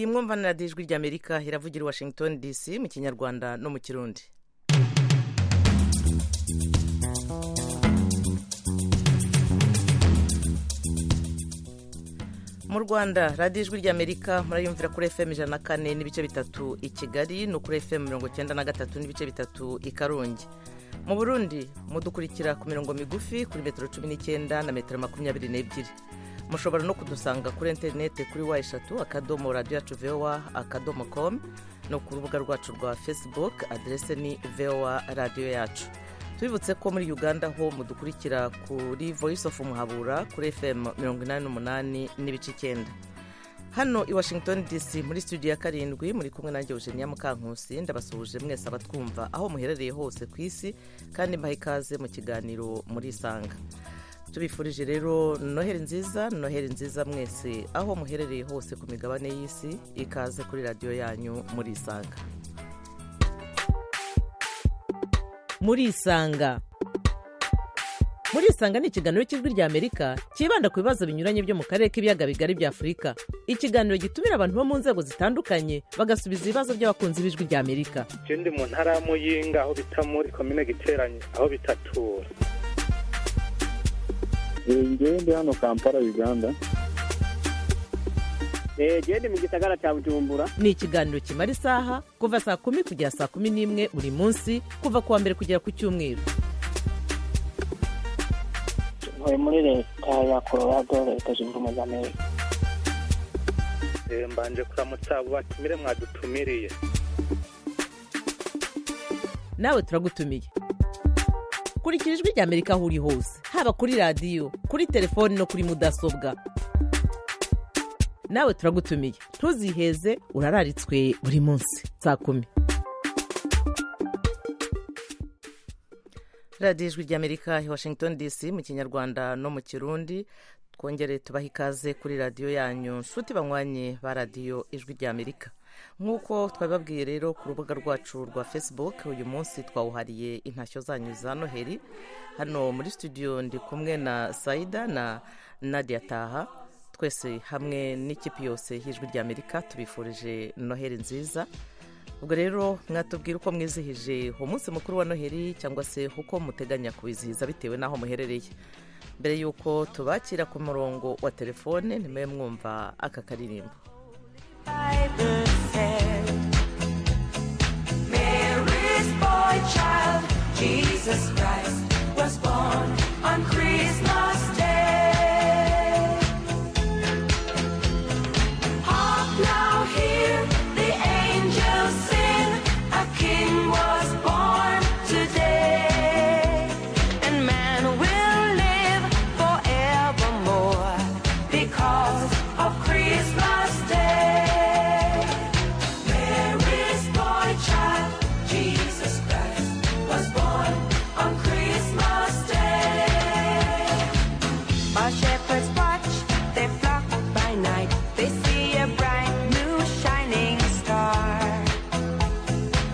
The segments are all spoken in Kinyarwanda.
mwumva na radiyo ijwi ry'amerika iravugira i washington dc mu kinyarwanda no mu kirundi mu rwanda radiyo ijwi ry'amerika murayumvira kuri fm ijana na kane n'ibice bitatu i kigali no kuri fm mirongo icyenda na gatatu n'ibice bitatu i karongi mu burundi mudukurikira ku mirongo migufi kuri metero cumi n'icyenda na metero makumyabiri n'ebyiri mushobora no kudusanga kuri interineti kuri wa eshatu akadomo radiyo yacu vowa akadomo komu no ku rubuga rwacu rwa fesibuke aderese ni vowa radiyo yacu tubibutse ko muri uganda ho mudukurikira kuri voyisi ofu muhabura kuri fm mirongo inani n'umunani n'ibice icyenda hano i washington dc muri studio ya karindwi muri kumwe nanjye eugenia mukankusi ndabasuhuje mwese abatwumva aho muherereye hose ku isi kandi mbaha ikaze mu kiganiro murisanga tubifurije rero noheri nziza noheri nziza mwese aho muherereye hose ku migabane y'isi ikaze kuri radiyo yanyu murisanga murisanga murisanga ni ikiganiro cy'ijwi ry'amerika cyibanda ku bibazo binyuranye byo mu karere k'ibiyaga bigari bya afurika ikiganiro gitumira abantu bo mu nzego zitandukanye bagasubiza ibibazo by'abakunzi b'ijwi ry'amerika icyo ndi mu ntara y'amuyinga aho bita muri komine giteranye aho bitatura ngende hano kampala uganda genda mu gisagara cya bujumbura ni ikiganiro kimara isaha kuva saa kumi kugera saa kumi n'imwe buri munsi kuva ku wa mbere kugera ku cyumweru ntuye muri leta ya colorado leta zunze ubumwe za amerika mbanje kuramutsa abo batumire mwadutumiriye nawe turagutumiye kurikira ijwi ry'amerika aho uri hose haba kuri radiyo kuri telefoni no kuri mudasobwa nawe turagutumiye ntuziheze urararitswe buri munsi saa kumi radiyo ijwi ry'amerika i washington dc mu kinyarwanda no mu kirundi twongere tubahe ikaze kuri radiyo yanyu nshuti banywanye ba radiyo ijwi ry'amerika nk'uko twabibabwiye rero ku rubuga rwacu rwa facebook uyu munsi twawuhariye intashyo zanyu za noheli hano muri studio ndi kumwe na sayida na nadia taha twese hamwe n'ikipe yose y'ijwi ry'amerika tubifurije noheli nziza ubwo rero mwatubwira uko mwizihije umunsi mukuru wa noheli cyangwa se uko muteganya kuwizihiza bitewe n'aho muherereye mbere y'uko tubakira ku murongo wa telefone nimwe mwumva aka karirimbo Jesus Christ was born on Christmas Day. Hark now, hear the angels sing. A king was born today, and man will live forevermore because of Christmas Day. Mary's boy child, Jesus Christ, was born on Christmas Day. While shepherds watch their flock by night, they see a bright new shining star.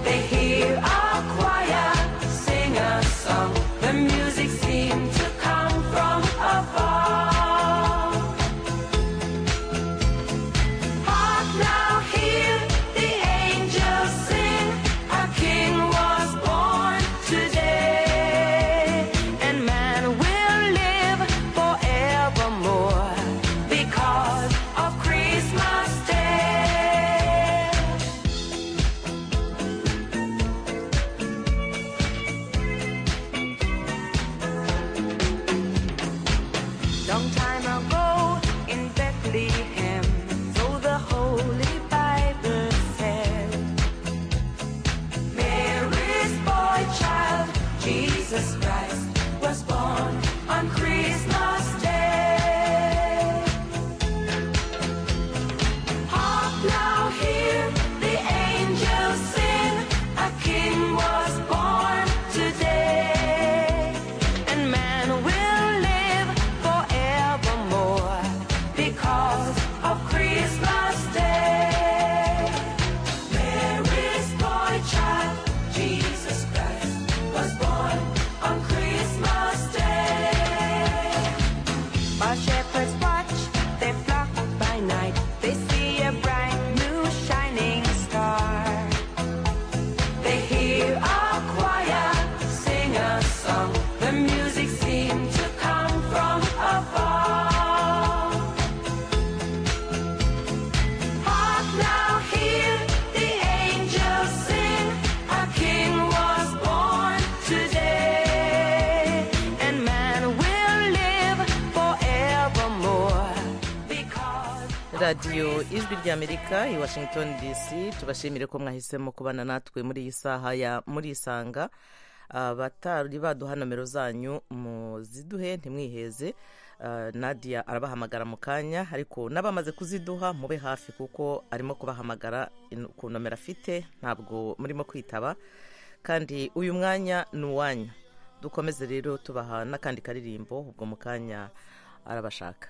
They hear a choir sing a song. The music seemed to come from afar. Hark now, hear the angels sing. A king was born today, and man will live forevermore because of Christmas Day. Long time ago in Bethlehem, so the Holy Bible said, Mary's boy child, Jesus Christ, was born on Christmas Day. Hark now, hear the angels sing, a king was born today, and man will live forevermore because of Christmas Day. Mary's boy child, Jesus Christ, was born on Christmas Day. The music seemed to come from afar. Hark now, hear the angels sing. A king was born today, and man will live forevermore because. radiyo ijwi ry'amerika i washington dc tubashimire ko mwahisemo kubana natwe muri iyi saha ya muri isanga abatari baduha nomero zanyu muziduhe ntimwiheze Ah, nadia arabahamagara mu kanya ariko n'abamaze kuziduha mube hafi kuko arimo kubahamagara in- ku nomero afite ntabwo murimo kwitaba kandi uyu mwanya ni uwanyu dukomeze rero tubaha n'akandi karirimbo ubwo mu kanya arabashaka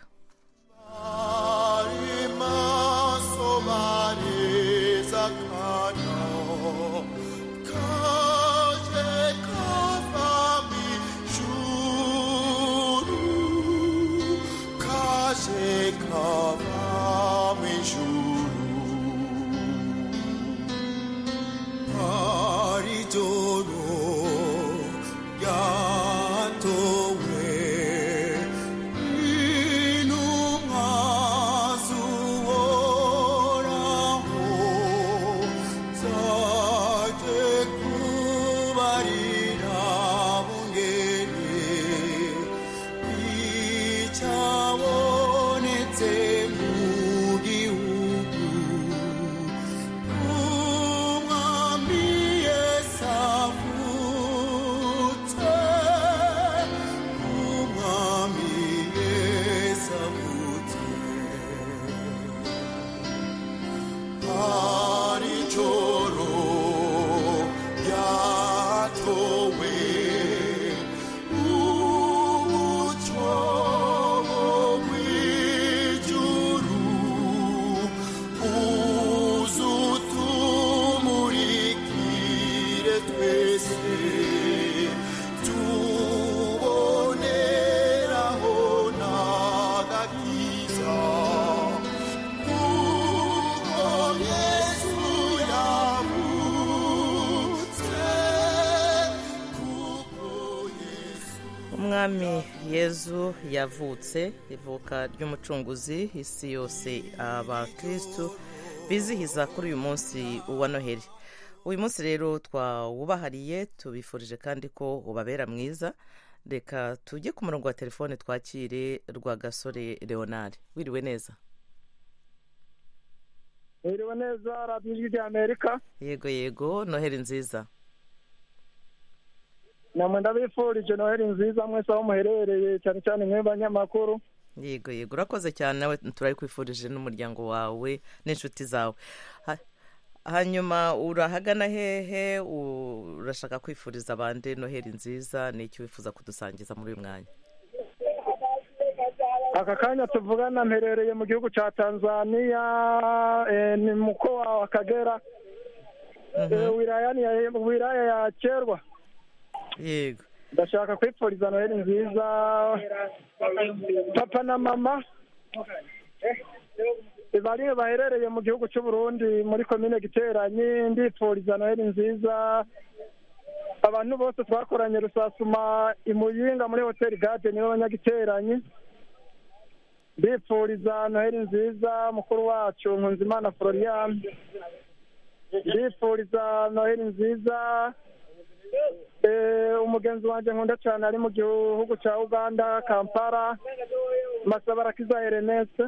umwami yezu yavutse ivuka ry'umucunguzi isi yose abakirisitu bizihiza kuri uyu munsi wa noheli uyu munsi rero twawubahariye tubifurije kandi ko ubabera mwiza reka tujye ku murongo wa telefone twakire rwa gasore leonard wiriwe neza Mwiriwe neza radiyo ijwi rya amerika yego yego noheli nziza namwe ndabifurije noheli nziza mwese aho muherereye cyane cyane mwe banyamakuru yego yego urakoze cyane nawe turayikwifurije n'umuryango wawe n'inshuti zawe Ha- hanyuma urahagana hehe urashaka kwifuriza abandi noheli nziza ni icyo wifuza kudusangiza muri uyu mwanya aka kanya tuvugana mperereye mu gihugu cya tanzania eh, ni mu mko wa kagera eh, wilayani ya- wilaya ya kerwa yego ndashaka kwipfuriza noheli nziza papa na mama bari baherereye mu gihugu cy'u Burundi muri komine giteranyi ndipfuriza noheli nziza abantu bose twakoranye rusasuma i muyinga muri hoteli gadeni n'abanyagiteranyi ndipfuriza noheli nziza mukuru wacu nkunzimana florian ndipfuriza noheli nziza Eh, umugenzi wanjye nkunda cyane ari mu gihugu cya uganda kampala masabarakiza erenese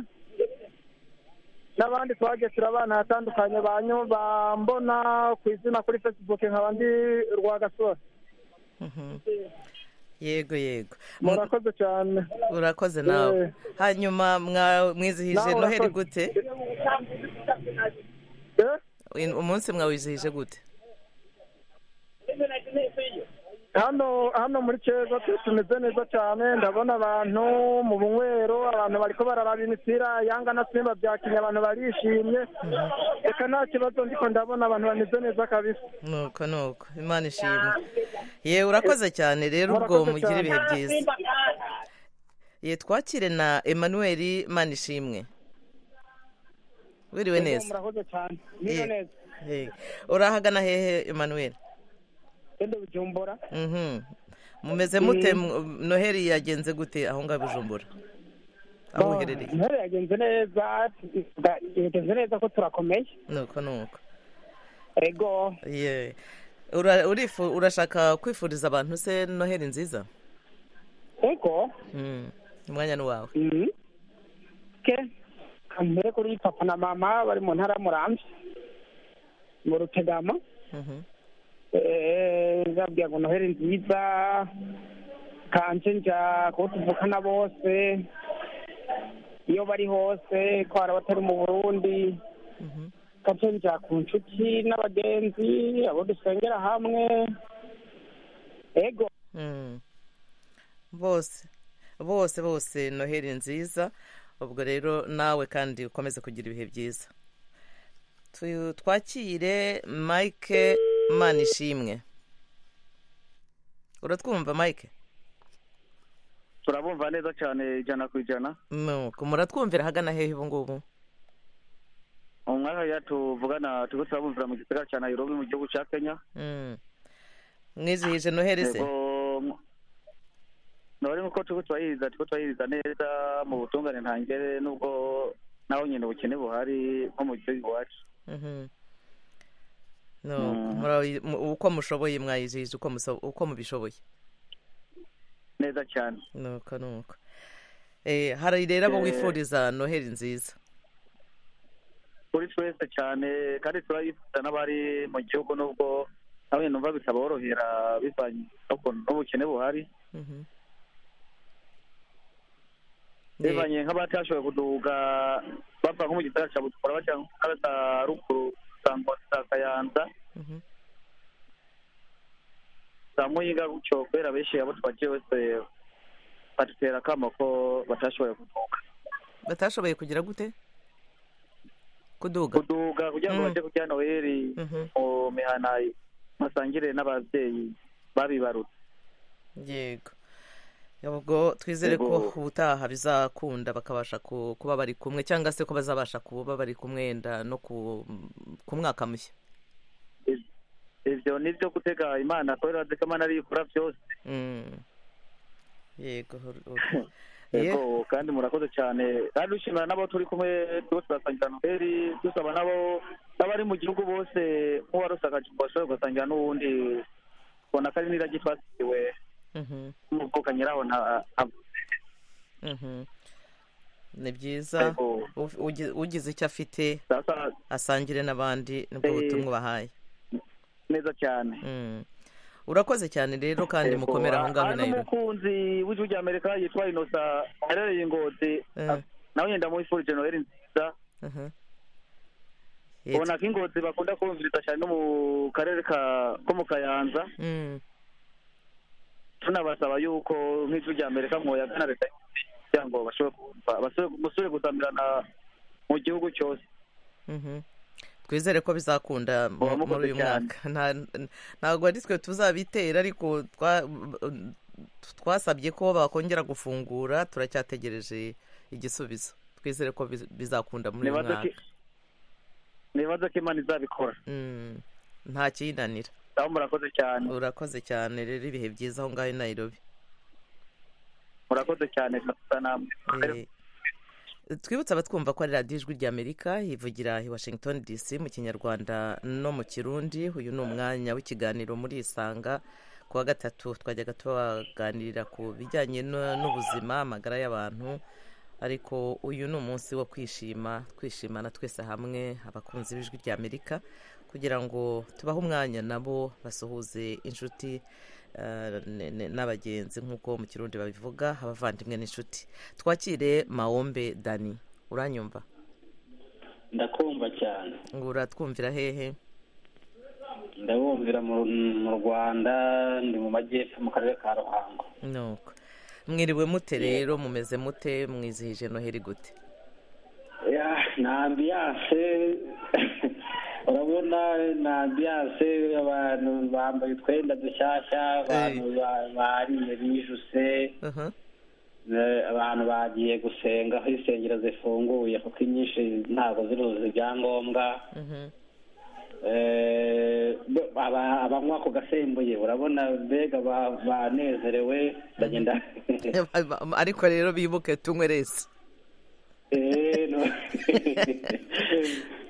n'abandi twagesera abana ahatandukanye banyu bambona ku izina kuri facebook nkaba ndi rwagasore Mhm. yego yego murakoze cyane urakoze nawe Eh. hanyuma mwa- mwizihije Nawe noheli urakoze. gute Eh, In- umunsi mwawizihije gute hano hano muri keza tu- tumeze neza cyane ndabona abantu mu bunywero abantu bariko bararaba imipira yanga na simba byakinye abantu barishimye reka nta kibazo ndiko ndabona abantu bameze neza kabisa nuko nuko imana ishimwe yewe urakoze cyane rero ubwo Murakoze mugira cyane. ibihe byiza ye twakire na emanuweli manishimwe wiriwe neza murakoze cyane Ye- ye. urahagana hehe emanuweli ende bujumbura Mhm. mumeze mute mu- noheli yagenze gute aho ngaho i bujumbura aho uherereye intare yagenze neza yagenze neza ko turakomeye ni uko ni uko ego Ye. Ura- urifu- urashaka kwifuriza abantu se noheli nziza ego Mm. umwanya ni wawe Mhm. ke kampere kuri papa na mama bari mu ntara y'umurambi mu rutegama Mhm. Eh, nzabwira ngo noheli nziza kanje nja kuko tuvukana bose iyo bari hose ko hari abatari mu burundi Mhm. kanje nja ku nshuti n'abagenzi abo dusengera hamwe ego Mm. bose bose bose noheli nziza ubwo rero nawe kandi ukomeze kugira ibihe byiza Tu- twakire mike manishimwe uratwumva mike turabumva neza cyane ijana ku ijana nuko muratwumvira ahagana hehe ubu ngubu mu mwaka ya tuvugana turiko turabumvira mu gisagara cya nairobi mu gihugu cya kenya Mm. mwizihije noheli se nore nk'uko turiko turayiriza turiko turayiriza neza mu butungane ntangere nubwo naho nyine ubukene buhari nko mu gihugu iwacu Mhm. nuko murayi- mu- uko mushoboye mwayizihije uko muso- uko mubishoboye neza cyane nuko nuko Eh, hari rero abo Eh. wifuriza noheli nziza kuri twese cyane kandi turayifuza n'abari mu gihugu nubwo nawe numva bitaborohera bivanye n'ukuntu n'ubukene buhari Mhm. Ni- bivanye nk'abatashoboye kuduga bava nko mu gisagara cya butukura bajya mu gisagara cya ruguru za Ngozi, za kayanza Mhm. za muyinga gutyo kubera benshi abo twagiye wese badutera akamo ko batashoboye kuduga batashoboye kugira gute kuduga kuduga kugira ngo Mm. bajye kurya noheli Mhm. mu mihana basangire n'ababyeyi babibarutse yego ubwo twizere ko Yego. ubutaha bizakunda bakabasha ku- kuba bari kumwe cyangwa se ko bazabasha kuba bari kumwe nda no ku ku mwaka mushya ivyo ni vyo gutega imana kubera ko imana ariyo ikora byose Mm. yego ur- ur- Ye- yego kandi murakoze cyane kandi dushimira n'abo turi kumwe twose turasangira noheli dusaba n'abo n'abari mu gihugu bose nk'uwarusagaje ngo bashobore gusangira n'uwundi ubona ko ari n'iragi twasigiwe Mhm, n'umuvuka nyiraho nta mhm. ni byiza Yego. Uf- ugi- ugize icyo afite sasa asangire n'abandi nibwo Eh. butumwa ubahaye neza cyane Mm. urakoze cyane rero kandi mukomere aho ngaho i nairobi n'umukunzi w'igihugu cya amerika yitwa inosa aherereye i ngozi Eh. nawe yenda muri furije noheli nziza Mhm. Yego. ubona ko ingozi bakunda kumviriza cyane no mu karere ka ko mu kayanza Mm, tunabasaba yuko nk'ijwi rya amerika mwoyagana leta y'Uburundi kugira ngo bashobore kumva basubire- musubire gusamirana mu gihugu cyose mhm. twizere ko bizakunda mu- Muba mukoze muri uyu cyane. mwaka Nta- ntabwo ari twe tuzabitera ariko twa- twasabye ko bakongera gufungura turacyategereje igisubizo twizere ko biz- bizakunda muri uyu Nibaza mwaka ko- nibaza ko imana izabikora Mm, nta kiyinanira aho murakoze cyane urakoze cyane rero ibihe byiza aho ngaho i nairobi murakoze cyane turasa namwe Eh, twibutse abatwumva ko ari radiyo ijwi ry'amerika ivugira i washington dc mu kinyarwanda no mu kirundi uyu ni umwanya w'ikiganiro muri isanga ku wa gatatu twajyaga tubaganirira ku bijyanye no- n'ubuzima amagara y'abantu ariko uyu ni umunsi wo kwishima twishimana twese hamwe abakunzi b'ijwi ry'amerika kugira ngo tubahe umwanya nabo basuhuze inshuti eh, ne- ne- n'abagenzi nk'uko mu kirundi babivuga abavandimwe n'inshuti twakire maombe dani uranyumva ndakumva cyane ngo uratwumvira hehe ndabumvira mu mu rwanda ndi mu majyepfo mu karere ka ruhango nuko mwiriwe mute rero mumeze mute mwizihije noheli gute Ya, ni ambiyanse urabona ni ambiyanse abantu bambaye utwenda dushyashya abantu ba- bariye bijuse Uhum, eh, abantu bagiye gusenga aho insengero zifunguye kuko inyinshi ntabwo ziruzuza ibyangombwa uhum, eh, bo- aba- abanywa ako gasembuye urabona mbega ba- banezerewe ndagenda ariko rero bibuke tunywe rese Eh, no.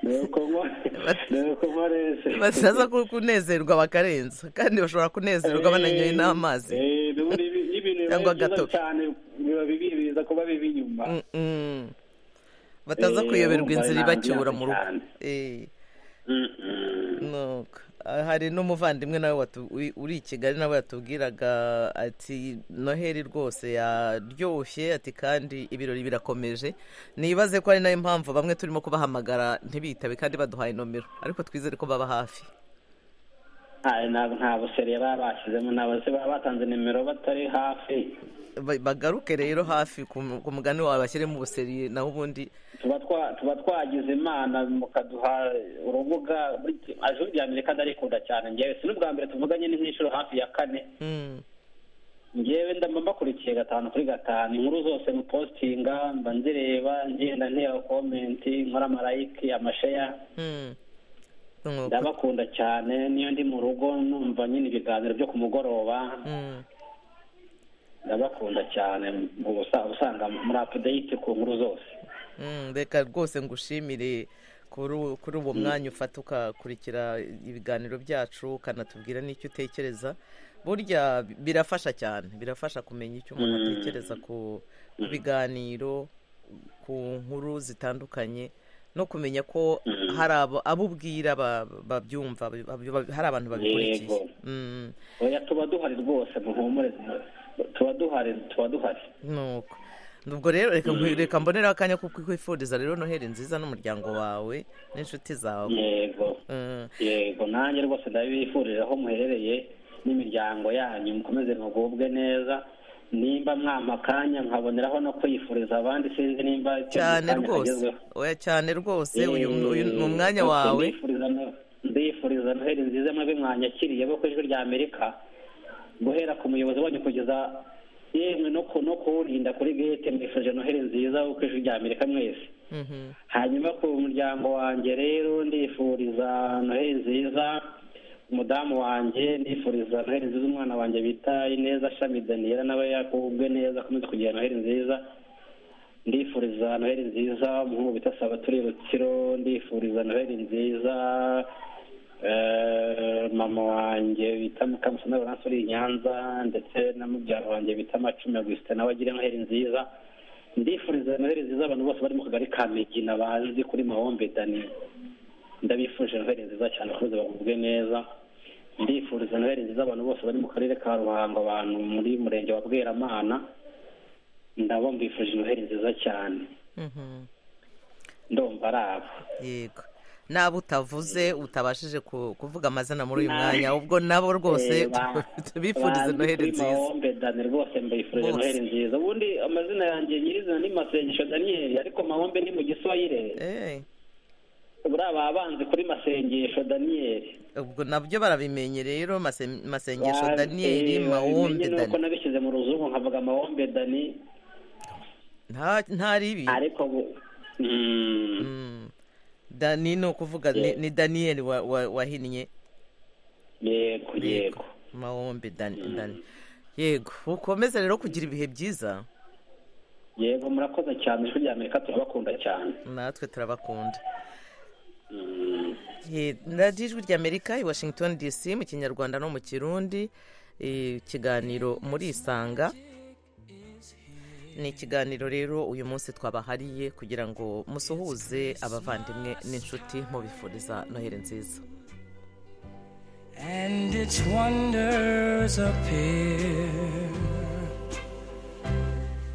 nuko nywa nuko nywa rese basaza ko kunezerwa bakarenza kandi bashobora kunezerwa bananyoye n'amazi Eh, n'ubundi ibi- n'ibintu biba Cyangwa ari byiza agatoki. cyane biba bibiriza kuba bibi inyuma Mm-mm. bataza Eh, kuyoberwa wumva inzira nta- ibacyura nta- mu rugo cyane. Eh, Mm-mm. nuko. Ah, hari n'umuvandimwe nawe watu- uri- uri i kigali nawe yatubwiraga ati noheli rwose yaryoshye ati kandi ibirori birakomeje nibaze ko ari nayo mpamvu bamwe turimo kubahamagara ntibitabe kandi baduhaye nomero ariko twizere ko baba hafi Aye, ntabwo nta buseri baba bashyizemo ntabwo se baba batanze nimero batari hafi Ba- bagaruke rero hafi ku mu- ku mugani wawe bashyiremo ubuseri naho ubundi tuba twa- tuba twagize imana mukaduha urubuga buri- aje rya mbere kandi arikunda cyane ngewe si n'ubwa mbere tuvuganye n'inkishuro hafi ya kane Mm. ngewe ndamba mbakurikiye gatanu kuri gatanu inkuru zose mupositinga mba nzireba ngenda ntera komenti nkora marayiki amasheya Mm. Nuko. ndabakunda cyane niyo ndi mu rugo numva nyine ibiganiro byo ku mugoroba Mm. ndabakunda cyane ubusa- usanga muri apudeyiti ku nkuru zose Mm, reka rwose ngushimire kuri u- kuri uwo mwanya ufata ukakurikira ibiganiro byacu ukanatubwira n'icyo utekereza burya bi- birafasha cyane birafasha kumenya icyo umuntu Mm. atekereza ku ku biganiro ku nkuru zitandukanye no kumenya ko Mm. hari abo- abo ubwira ba- babyumva ba- ba- ba- hari abantu babikurikiye Yego. Mm. oya tuba duhari rwose muhumure tuba duhari tuba duhari nuko ubwo rero reka nkwi- reka mboneraho akanya ko kwifuriza rero noheli nziza n'umuryango wawe n'inshuti zawe yego Mm. yego nanjye rwose ndabifurira aho muherereye n'imiryango yanyu mukomeze mugubwe neza nimba mwampa akanya nkaboneraho no kwifuriza abandi sinzi nimba icyo cyane kanya rwose kagezweho. oya cyane rwose uyu Eh, uyu ni umwanya rwose wawe ndifuriza no- ndifuriza noheli nziza mwebwe mwanyakiriye bo ku ijwi rya amerika guhera ku muyobozi wanyu kugeza yemwe no ku no kuwurinda kuri gete mwifurije noheli nziza wo ku ijwi rya amerika mwese Mhm. hanyuma ku muryango wanjye rero ndifuriza noheli nziza umudamu wanjye ndifuriza noheli nziza umwana wanjye bita ineza shami daniela nawe yakubwe neza akomeze kugira noheli nziza ndifuriza noheli nziza umuhungu bita sabaturi rutsiro ndifuriza noheli nziza eh, mama wanjye bita mukamusana laurence uri i nyanza ndetse na mubyaro wanjye bita macumi agusita nawe agira noheli nziza ndifuriza noheli nziza abantu bose bari mu kagari ka migina bazi kuri mahombe dani ndabifurije noheli nziza cyane bakomeze bagubwe neza ndifuriza noheli nziza abantu bose bari mu karere ka ruhango abantu muri murenge wa bweramana ndabo mbifurije noheli nziza cyane Mhm. ndumva ari abo yego naba utavuze utabashije ku- kuvuga amazina muri uyu mwanya ubwo nabo rwose Eh, ba- bifurize bazi noheli kuri nziza mahombe dani rwose mbifurije Bose. noheli nziza ubundi amazina yanjye nyirizina ni masengesho daniyeli ariko mahombe ni mu giswahili Eh, buriya baba banzi kuri masengesho daniyeli ubwo nabyo barabimenye rero mase- masengesho Wa- daniyeli eh, mawombe wabimenye nuko dani nabishyize mu ruzungu nkavuga mawombe dani Nta- ntari ibi ariko bu- Mm, Mm. dani ni ukuvuga ni- Yeah. ni daniyeli wa- wa- wahinnye yego yego mawombe dani dani yego ukomeze rero kugira ibihe byiza yego murakoze cyane ijwi rya amerika turabakunda cyane natwe turabakunda Mm, Eh, radiyo ijwi ry'amerika i washington dc mu kinyarwanda no mu kirundi eh, ikiganiro muri isanga ni ikiganiro rero uyu munsi twabahariye kugira ngo musuhuze abavandimwe n'inshuti mubifuriza noheli nziza and its wonders appear.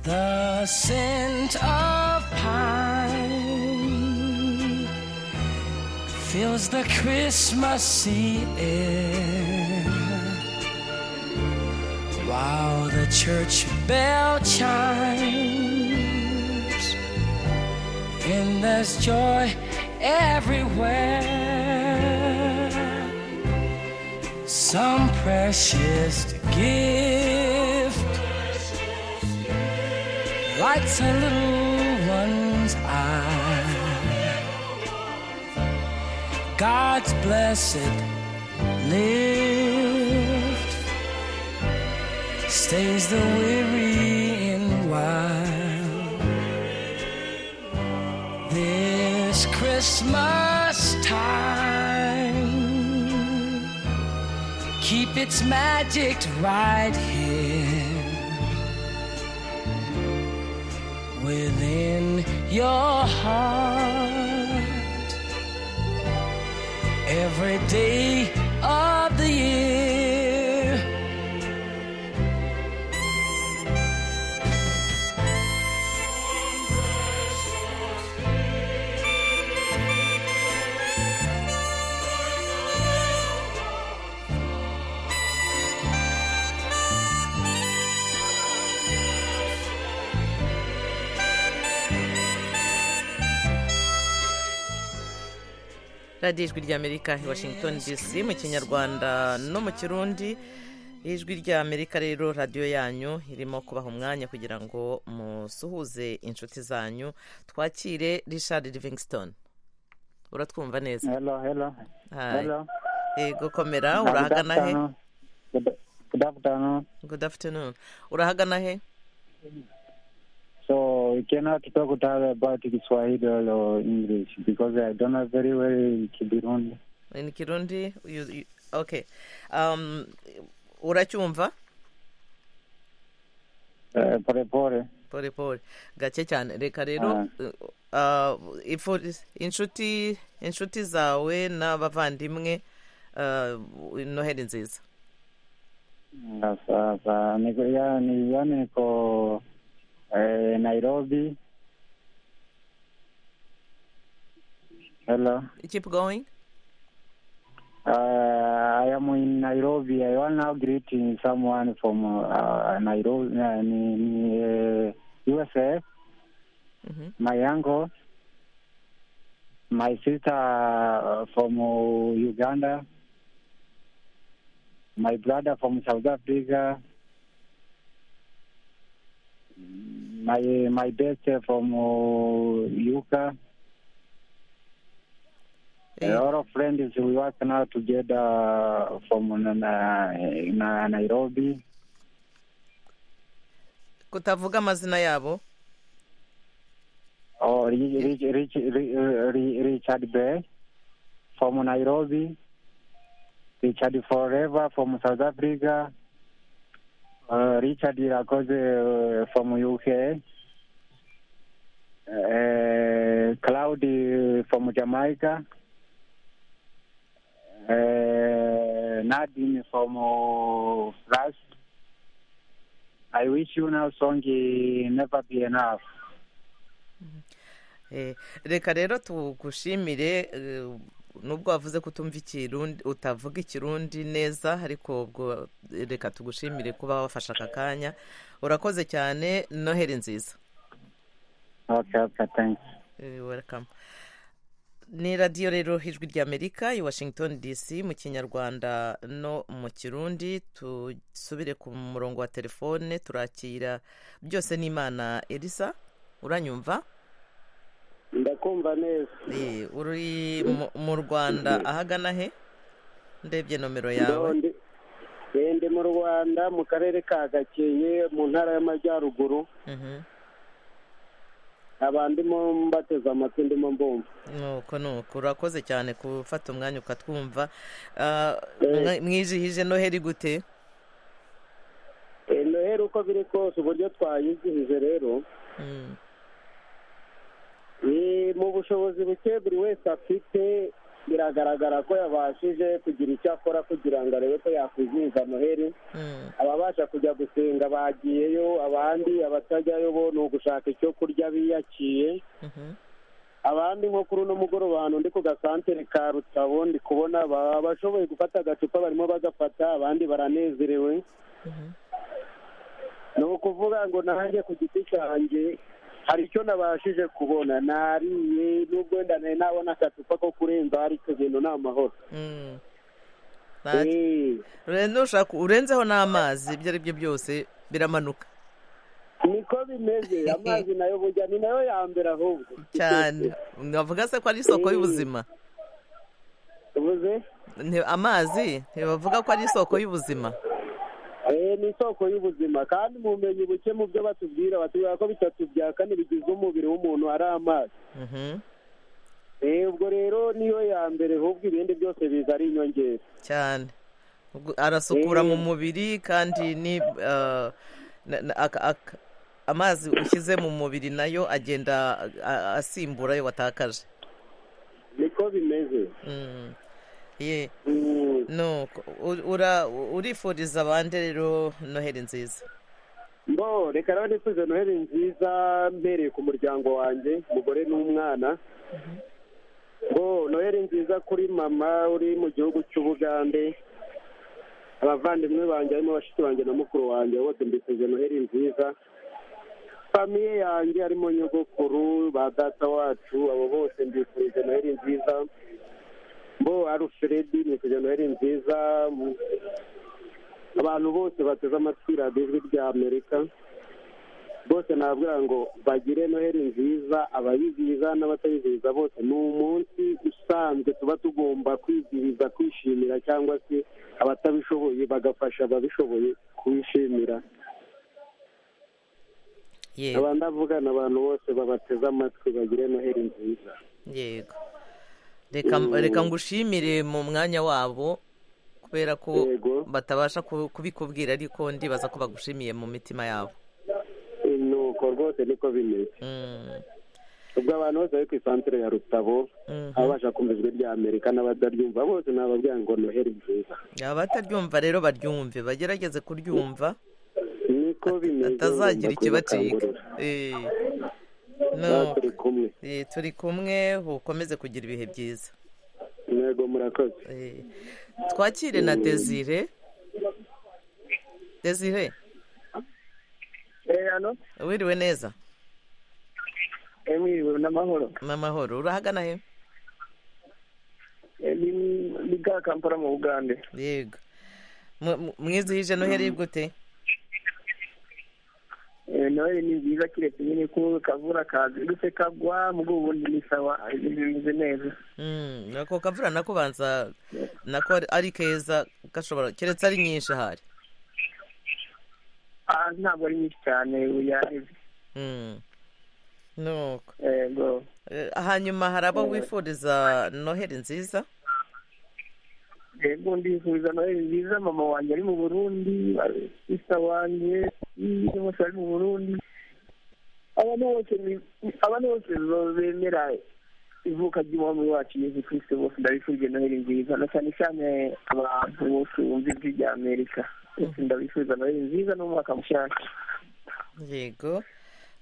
The scent of pine fills the Christmassy air, while the church bell chimes, and there's joy everywhere some precious gift lights a little one's eye God's blessed lift stays the weary and wild. This Christmas time, keep its magic right here within your heart every day of the year. radiyo ijwi ry'amerika i washington dc mu kinyarwanda no mu kirundi ijwi ry'amerika rero radiyo yanyu irimo kubaha umwanya kugira ngo musuhuze inshuti zanyu twakire richard livingston uratwumva neza Hello, hello. Hi. Hello. yego komera Good urahagana he afternoon. Good, good afternoon. good afternoon urahagana he So we cannot talk to her about Kiswahili or English because I don't know very well in Kibirundi. in kirundi you- you- okay um, uracyumva Uh, pole pole. pole pole gake cyane reka rero uh, ifu- inshuti inshuti zawe n'abavandimwe uh, noheli nziza Sasa niko ya ni ya niko eh, Nairobi. Hello. keep going Uh, I am in Nairobi. I want now greeting someone from uh, Nairobi, uh, in, uh, USA. Mhm. My uncle, my sister uh, from uh, Uganda, my brother from South Africa, my my bestie from uh, Yuka. Eh, A lot of friends we work now together from na, na, na Nairobi. kutavuga amazina yabo Or Rich, Rich, Rich, Rich, Richard Bell from Nairobi. Richard Forever from South Africa. Uh, Richard Irakoze uh, from UK. Uh, Cloudy from Jamaica. Uh, Nadine from uh, France. I wish you now song eh, never be enough. Eh, reka rero tugushimire eh, nubwo wavuze ko utumva ikirundi utavuga ikirundi neza ariko ubwo reka tugushimire kuba wafashe aka kanya urakoze cyane noheli nziza Okay, okay, thanks. Eh, welcome ni radiyo rero ijwi ry'amerika i washington dc mu kinyarwanda no mu kirundi dusubire ku murongo wa telefone turakira byose n'imana elisa uranyumva ndakumva neza Eh, uri mu- mu rwanda ahagana he ndebye nomero yawe Ndondi. Eh, ndi mu rwanda mu karere ka gakenke mu ntara y'amajyaruguru Mhm. abantu ndimo mbateze amatwi ndimo mbumva nuko nuko urakoze cyane gufata umwanya ukatwumva Ah, mwa- mwijihije noheri gute Eh, noheli uko biri kose uburyo twayizihije rero Mm, Eh, mu bushobozi buke buri wese afite biragaragara ko yabashije kugira icyo akora kugira ngo arebe ko yakwizihiza noheli mm, ababasha kujya gusenga bagiyeyo abandi abatajyayo bo ni ugushaka icyo kurya biyakiye mhm. abandi nko kuri uno mugoroba ahantu ndi ku gasantere ka rutabo ndi kubona ba- abashoboye gufata agacupa barimo bagafata abandi baranezerewe ni ukuvuga ngo nanjye ku giti cyanjye hari icyo nabashije kubona nariye nubwo wenda nari nabona agacupa ko kurenza hari icyo bintu ni amahoro Mm. Nta- Eh. Urenze ushaka urenzeho n'amazi ibyo ari byo byose biramanuka niko bimeze amazi nayo burya ni nayo ya mbere ahubwo cyane wavuga se ko ari isoko y'ubuzima uvuze Ni- amazi bavuga ko ari isoko y'ubuzima Eh, ni isoko y'ubuzima kandi mu bumenyi buke mu byo batubwira batubwira ko bitatu bya kane bigize umubiri w'umuntu ari amazi Mhm. Eh, ubwo rero niyo ya mbere ahubwo ibindi byose biza ari inyongera cyane Ubwo arasukura mu mubiri kandi ni ah, na- na- aka- aka- amazi ushyize mu mubiri nayo agenda a- a- asimbura ayo watakaje niko bimeze Mm. Ye. Mm. nuko u- ura- urifuriza abandi rero noheri nziza Bo, reka rero nifuze noheli nziza mbereye ku muryango wanjye umugore n'umwana bo noheli nziza kuri mama uri mu gihugu cy'ubugande abavandimwe banjye harimo abashyitsi banjye na mukuru wanjye bose mbifuje noheli nziza famiye yanjye harimo nyogokuru ba data wacu abo bose mbifurije noheli nziza bo arufuredi nifuje noheli nziza mu- abantu bose bateze amatwi radiyo ijwi rya amerika bose nababwira ngo bagire noheli nziza abayizihiza n'abatayizihiza bose ni umunsi usanzwe tuba tugomba kwizihiza kwishimira cyangwa se abatabishoboye bagafasha ababishoboye kubishimira Ye. nkaba ndavugana abantu bose babateze amatwi bagire noheli nziza yego reka Mm. reka ngushimire mu mwanya wabo kubera ko Yego. batabasha ku- kubikubwira ariko ndibaza ko bagushimiye mu mitima yabo nuko rwose niko bimeze Mm. ubwo abantu bose bari ku isantere ya rutabo Mhm. ababasha kumva ijwi rya amerika n'abataryumva bose nababwira ngo noheli nziza abataryumva rero baryumve bagerageze kuryumva niko bimeze batazagira ikibaciga Eh, no. turi kumwe Eh, turi kumwe ukomeze kugira ibihe byiza ntego murakoze Eh, twakire na desire desire Eh, ano? wiriwe neza Eh, mwiriwe n'amahoro. n'amahoro urahagana he Eh, ni ni bwa Kampala mu Bugande. yego Mu- mu- mwizihije noheri gute Eh, Noheli ni nziza kiretse nyine ko kavura kazindutse kagwa mu rwego ubundi ni sawa ibintu bimeze neza. Mm, ako kavura nako banza nako ari- ari keza gashobora keretse ari nyinshi ahari Ah, ntabwo ari nyinshi cyane yareze. Mm. nuko Yego. Eh, hanyuma hari abo Eh. wifuriza noheri nziza Yego ndifuriza Noheli nziza mama wanjye ari mu Burundi, sista wanjye ni bose ari mu Burundi. Abantu bose ni- abantu bose bemera ivuka ry'umwami wacu Yesu Kristo bose ndabifurije Noheli nziza na cyane cyane abantu bose bumva ijwi rya Amerika. Bose ndabifuza Noheli nziza n'umwaka mushyashya. yego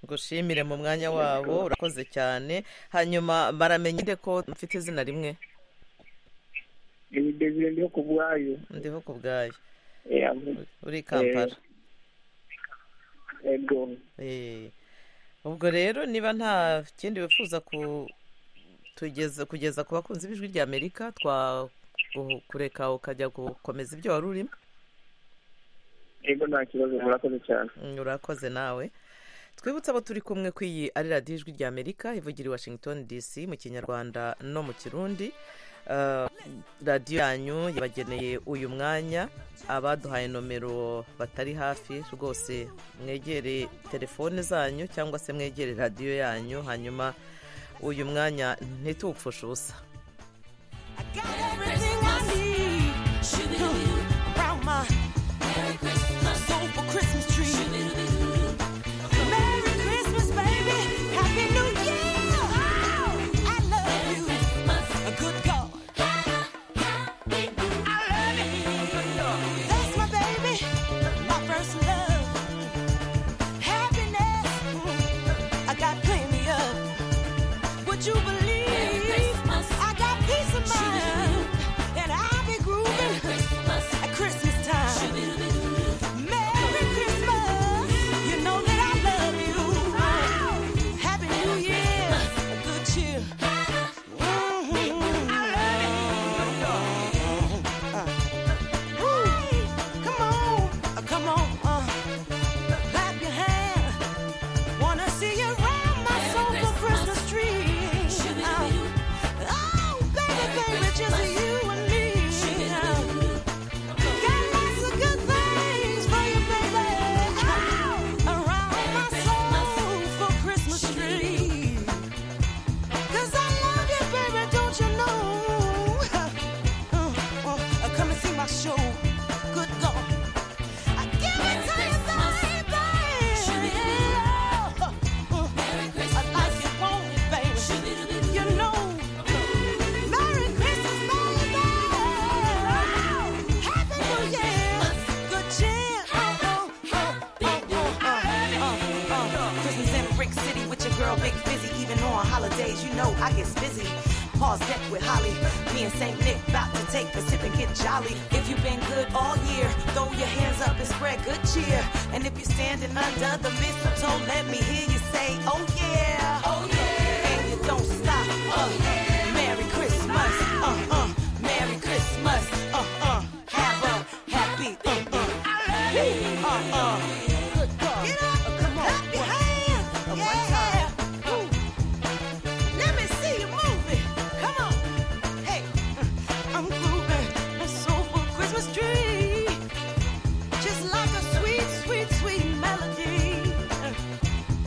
ngushimire mu mwanya wabo urakoze cyane hanyuma baramenye nde ko mfite izina rimwe Ibi Desire ndiho ku bwayo. ndiho ku bwayo Eh, uri i kampala Yego. Eh, ubwo rero niba nta kindi wifuza ku tugeza kugeza ku bakunzi b'ijwi rya amerika twa gu- kureka ukajya gukomeza ibyo wari urimo Yego nta kibazo murakoze cyane. Mm, urakoze nawe twibutse abo turi kumwe ku iyi ari radiyo ijwi rya amerika ivugira i washington dc mu kinyarwanda no mu kirundi Ah, radiyo yanyu yabageneye uyu mwanya abaduhaye nomero batari hafi rwose mwegere telefone zanyu cyangwa se mwegere radiyo yanyu hanyuma uyu mwanya ntitupfushe ubusa Everything I need. Around my Merry Christmas. Sober Christmas tree. Merry Christmas, baby. Happy New Year. I love you. Good God. I love you. That's my baby. My first love. Happiness. I got plenty of. Would you believe I got peace of mind? girl, big busy. Even on holidays, you know I get busy. Pause deck with Holly. Me and St. Nick about to take a sip and get jolly. If you've been good all year, throw your hands up and spread good cheer. And if you're standing under the mistletoe, let me hear you say, oh yeah. Oh yeah. And you don't stop. Oh yeah. Merry Christmas. Uh uh. Merry Christmas. Uh uh. Have a happy. Uh uh. Uh uh. Good God. Get up. Come on. Clap your hands. Yeah. Woo. Let me see you move it. Come on. Hey. I'm grooving. A soulful Christmas tree. Just like a sweet, sweet, sweet melody.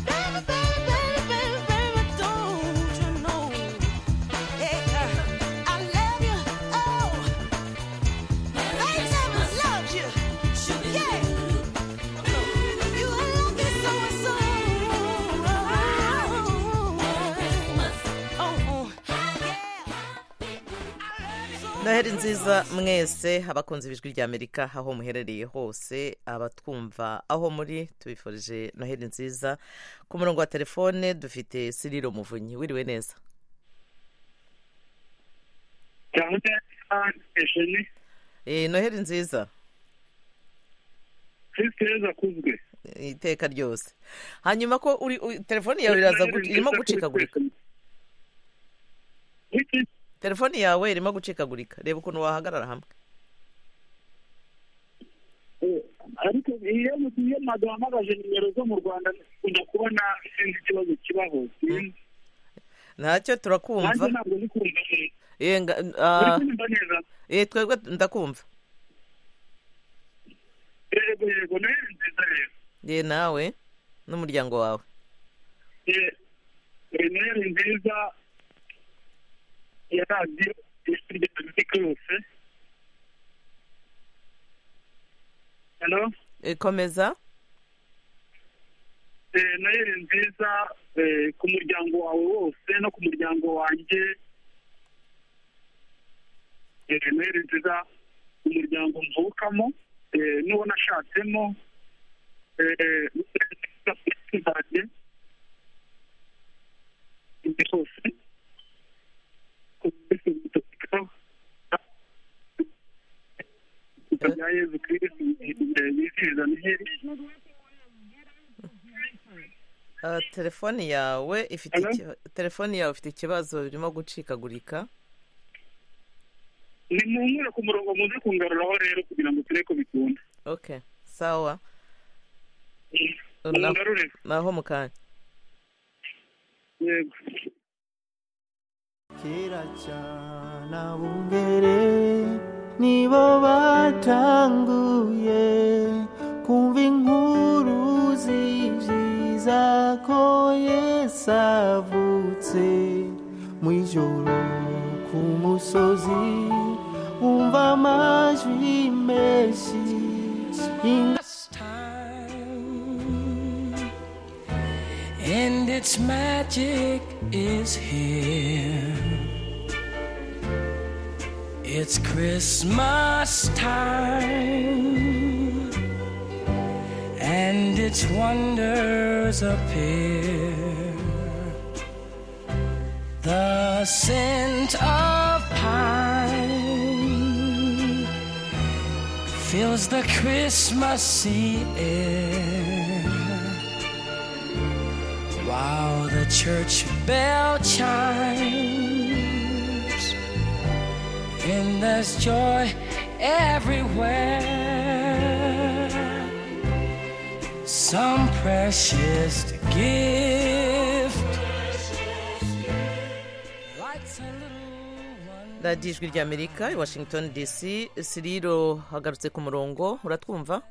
Baby, baby, baby, baby, baby, don't you know? Hey, uh, I love you. Oh. I never loved you. Yeah. You are lucky so-and-so. Oh, noheri nziza mwese abakunze ijwi rya amerika aho muherereye hose abatwumva aho muri tubifurije noheri nziza ku murongo wa telefone dufite siriro muvunyi wiriwe neza cyane esheni Eh, noheri nziza kristo yezu akuzwe iteka ryose hanyuma ko uri u- telefoni yawe iraza gu- irimo gucikagurika telefoni yawe irimo gucikagurika reba ukuntu wahagarara hamwe ariko iyo mu- iyo ntabwo wahamagaje nimero zo mu rwanda ukunda kubona sinzi ikibazo kibaho sinzi ntacyo nanjye turakumva ntabwo ndi kumva neza Eh, nga- uri ah, kunyumva neza eh, twebwe ndakumva yego yego noheri nziza rero ye nawe n'umuryango wawe Eh, eh, noheri nziza ya radiyo ijwi rya amerika yose hano Eh, komeza Eh, noheri nziza eh, ku muryango wawe wose no ku muryango wanjye Eh, noheri nziza ku muryango mvukamo eh, n'uwo nashatsemo Eh, noheri nziza ku nshuti zanjye imbere hose ku kwezi gutukika bya yezu kirisitu bizihiza noheri Ah, telefoni yawe ifite iki- telefoni yawe ifite ikibazo birimo gucikagurika ni muhumure ku murongo muze kungaruraho rero kugira ngo turebe ko bikunda okay sawa Na- mungarure naho mu kanya yego kera cyane abungere nibo batanguye kumva inkuru zibyiza ko yesu avutse mu ijoro ku musozi wumva amajwi menshi This time, and its magic is here. It's Christmas time, and its wonders appear. The scent of pine fills the Christmassy air. While the church bell chimes, and there's joy everywhere. Some precious gift lights a radiyo ijwi rya amerika i washington dc siriro hagarutse ku murongo uratwumva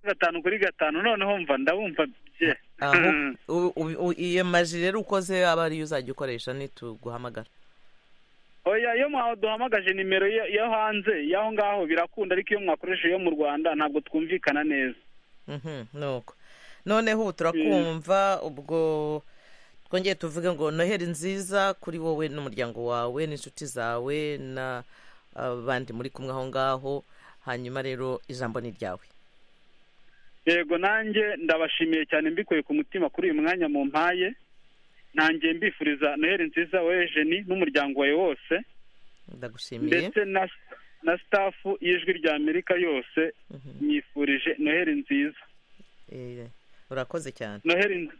gatanu kuri gatanu noneho mva ndabumva bye aho u- u- u- iyo maji rero ukoze aba ariyo uzajya ukoresha nituguhamagara oya iyo mwaduhamagaje nimero yo yo hanze y'aho ngaho birakunda ariko iyo mwakoresha iyo mu rwanda ntabwo twumvikana neza Mhm, nuko noneho ubu turakumva ubwo twongeye tuvuge ngo noheri nziza kuri wowe n'umuryango wawe n'inshuti zawe na ah, bandi muri kumwe aho ngaho hanyuma rero ijambo ni iryawe yego nanjye ndabashimiye cyane mbikuye ku mutima kuri uyu mwanya mu mpaye nanjye mbifuriza noheli nziza wowe jeni n'umuryango wawe wose ndagushimiye ndetse na na sitafu y'ijwi rya amerika yose nyifurije noheli nziza Eh, urakoze cyane noheli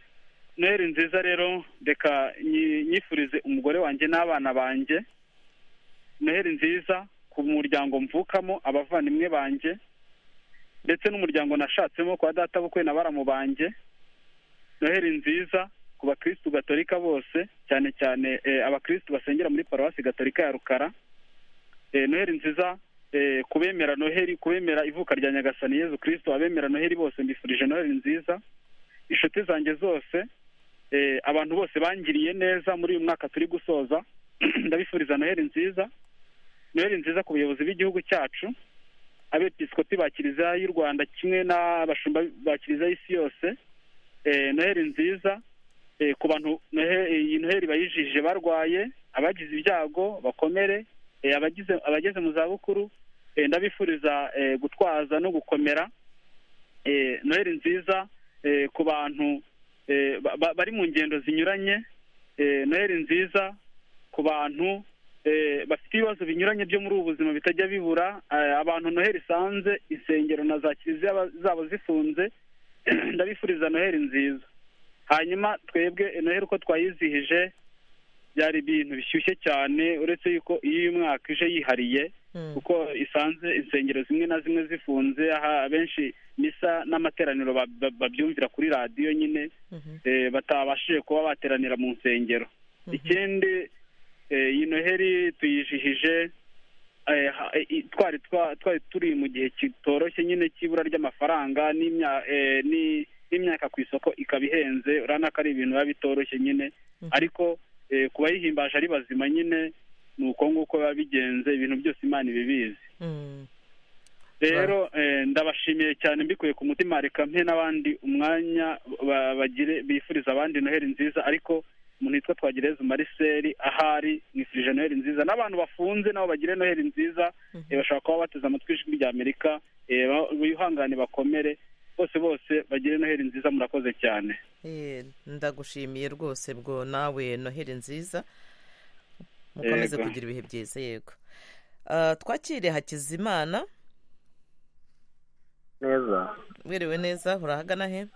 noheli nziza rero reka nyi- nyifurize umugore wanjye n'abana banjye noheli nziza ku muryango mvukamo abavandimwe banjye ndetse n'umuryango nashatsemo kwa data bukwe na baramu banjye noheli nziza ku bakirisitu gatolika bose cyane cyane eh, abakirisitu basengera muri paruwasi gatolika ya rukara Eh, noheli nziza eh, ku bemera noheli ku bemera ivuka rya nyagasani yezu kirisito abemera noheli bose mbifurije noheli nziza inshuti zanjye zose eh, abantu bose bangiriye neza muri uyu mwaka turi gusoza ndabifuriza noheli nziza noheli nziza ku bayobozi b'igihugu cyacu abepisikoti ba kiliziya y'u rwanda kimwe n'abashumba ba kiliziya y'isi yose eh, noheli nziza eh, ku bantu nohe- iyi noheli bayijije barwaye abagize ibyago bakomere eh, abagize abageze mu zabukuru eh, ndabifuriza eh, gutwaza no gukomera eh, noheli nziza eh, ku bantu eh, ba- ba- bari mu ngendo zinyuranye eh, noheli nziza ku bantu eh, bafite ibibazo binyuranye byo muri ubu buzima bitajya bibura eh, abantu noheli isanze insengero na za kiliziya ba- zabo zifunze ndabifuriza noheli nziza hanyuma twebwe noheli uko twayizihije byari ibintu bishyushye cyane uretse yuko iyo uyu mwaka ije yihariye kuko isanze insengero zimwe na zimwe zifunze aha abenshi misa n'amateraniro ba- ba- babyumvira kuri radiyo nyine eh, batabashije kuba bateranira mu nsengero ikindi eh, iyi noheli tuyijihije eh, ha- i- twari twa- twari turi mu gihe kitoroshye nyine cy'ibura ry'amafaranga n'imya- eh, ni- n'imyaka ku isoko ikaba ihenze urabona ko ari ibintu biba bitoroshye nyine ariko eh, ku bayihimbaje ari bazima nyine ni uko nguko biba bigenze ibintu byose imana ibibizi rero eh, ndabashimiye cyane mbikuye ku mutima reka mpe n'abandi umwanya ba- bagire bifuriza abandi noheli nziza ariko umuntu witwa twagireza mariseri ahari mwifurije noheli nziza n'abantu bafunze nabo bagire noheli nziza eh, bashobora kuba bateze amatwi ijwi rya amerika eh, ba- bihangane bakomere bose bose bagire noheli nziza murakoze cyane Eh, ndagushimiye rwose bwo nawe noheli nziza mukomeze Yego. kugira ibihe byiza yego Ah, twakire hakizimana neza mwiriwe neza urahagana he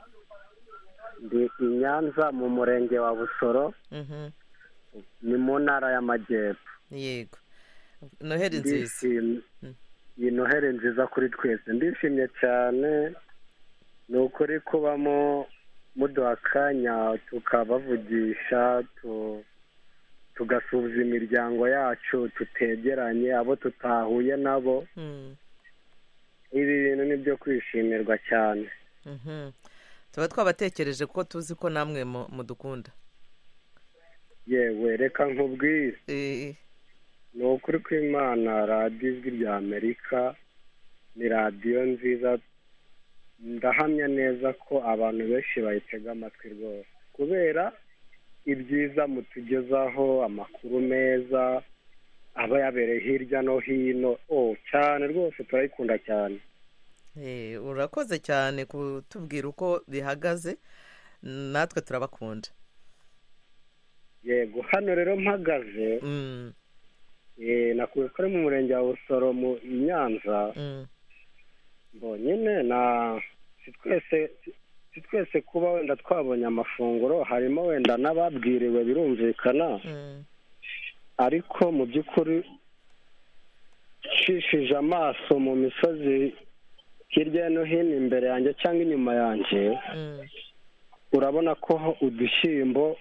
ndi i nyanza mu murenge wa busoro Mhm, ni mu ntara y'amajyepfo yego noheli nziza Ndishimye. iyi noheli nziza kuri twese ndishimye cyane ni ukuri kubamo muduha akanya tukabavugisha tu- tugasubiza imiryango yacu tutegeranye abo tutahuye nabo Mm, ibi bintu ni byo kwishimirwa cyane mhm. tuba twabatekereje kuko tuzi ko namwe mu- mudukunda yewe reka nkubwire ni ukuri kw'imana radiyo ijwi rya amerika ni radiyo nziza ndahamya neza ko abantu benshi bayitega amatwi rwose kubera ibyiza mutugezaho amakuru meza aba yabereye hirya no hino o cyane rwose turayikunda cyane Eh, urakoze cyane kutubwira uko bihagaze natwe turabakunda yego hano rero mpagaze eh, nakuye ko ari mu murenge wa busoro mu i nyanza Mm, bonyine na si twese si twese kuba wenda twabonye amafunguro harimo wenda n'ababwiriwe birumvikana mm. ariko mu by'ukuri nshishije amaso mu misozi hirya no hino imbere yanjye cyangwa inyuma yanjye urabona ko udushyimbo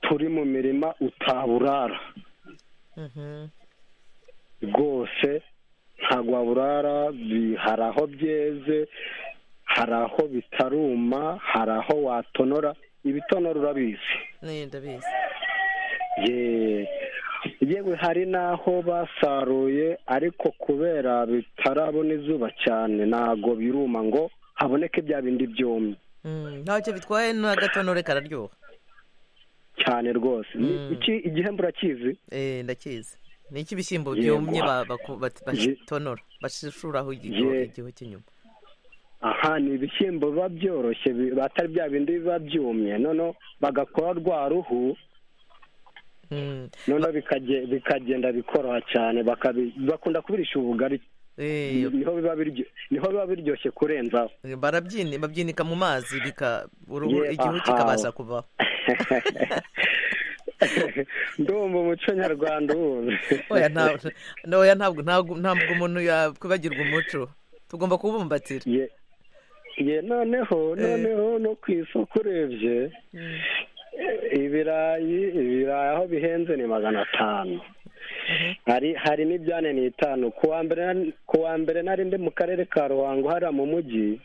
turi mu mirima utaburara rwose ntabwo waburara bi- hari aho byeze hari aho bitaruma hari aho watonora ibitonora urabizi ni ndabizi Ye- yewe hari n'aho basaruye ariko kubera bitarabona izuba cyane ntabwo biruma ngo haboneke bya bindi byumye Mm, ntacyo bitwaye n'agatonore kararyoha cyane rwose Ni iki igihembo urakizi Eh, ndakizi ni iki ibishyimbo Yego. byumye ba- baku- bat- batonora bashishuraho igihu Ye- igihu cy'inyuma aha ni ibishyimbo biba byoroshye bi- batari bya bindi biba byumye noneho bagakora rwa ruhu noneho bikage- bikagenda bikoroha cyane bakabi- bakunda kubirisha ubugari niho biba biryo- niho biba biryoshye kurenzaho barabyini babyinika mu mazi bika uruhu Ye- igihu aha. kikabasha kuvaho ndumva umuco nyarwanda uwuzi oya ntabwo oya ntabwo ntabwo ntabwo umuntu yakwibagirwa umuco tugomba kubumbatira ye noneho noneho no ku isoko urebye ibirayi ibirayi aho bihenze ni magana atanu hari hari n'ibyane ni itanu ku wa mbere nari- ku wa mbere nari ndi mu karere ka ruhango hariya mu mujyi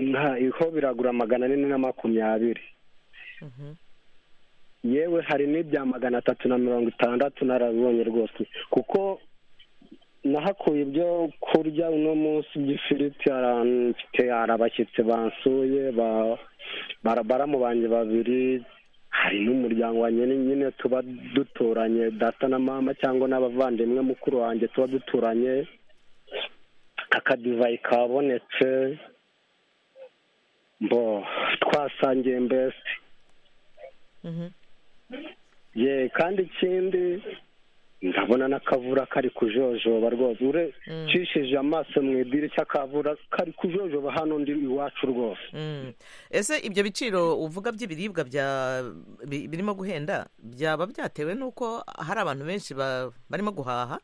nta iho biragura magana ane na makumyabiri yewe hari n'ibya magana atatu na mirongo itandatu narabibonye rwose kuko nahakuye ibyo kurya uno munsi by'ifiriti hara- mfite hari abashyitsi bansuye ba- bara- baramu banjye babiri hari n'umuryango wanjye ni- nyine tuba duturanye data na mama cyangwa n'abavandimwe mukuru wanjye tuba duturanye akadivayi kabonetse mbo twasangiye mbese ye kandi ikindi ndabona n'akavura kari kujojoba rwose ure ncishije amaso mu idirishya akavura kari kujojoba hano ndi iwacu rwose Mm. ese ibyo biciro uvuga by'ibiribwa bya bi- birimo guhenda byaba byatewe n'uko hari abantu benshi ba- barimo guhaha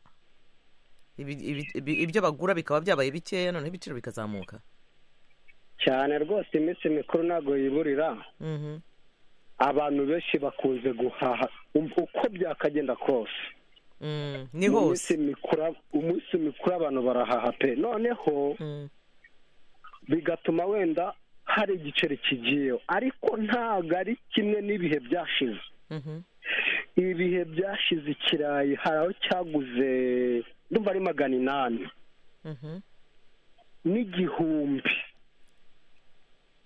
Ibi- ibi- ibi- ibyo bagura bikaba byabaye bikeya noneho ibiciro bikazamuka cyane rwose iminsi mikuru ntabwo yiburira Mhm. abantu benshi bakunze guhaha um- uko byakagenda kose Mm, ni hose Umunsi mikuru- umunsi mikuru abantu barahaha pe noneho bigatuma wenda hari igiceri kigiyeho ariko ntabwo ari kimwe n'ibihe byashize ibihe byashize ikirayi hari aho cyaguze ndumva ari magana inani n'igihumbi